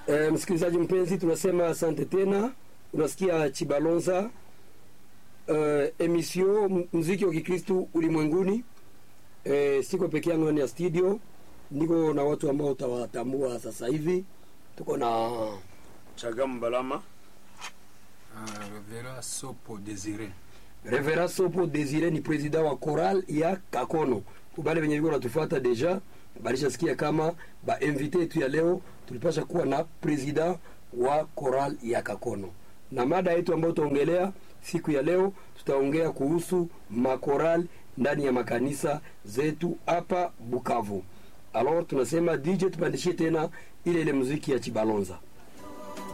E, msikilizaji mpenzi, tunasema asante tena. Unasikia Chibalonza e, emission muziki wa Kikristu ulimwenguni. E, siko peke yangu ndani ya studio, niko na watu ambao utawatambua sasa hivi. Tuko na Chagam Balama Ah, Revera Sopo Desire. Reverend Sopo Desire, ni president wa choral ya Kakono. Kubale venye viko natufuata deja balishasikia kama ba invité yetu ya leo tulipasha kuwa na president wa choral ya Kakono, na mada yetu ambayo tutaongelea siku ya leo, tutaongea kuhusu makoral ndani ya makanisa zetu hapa Bukavu. Alors tunasema DJ tupandishie tena ile ile muziki ya Chibalonza.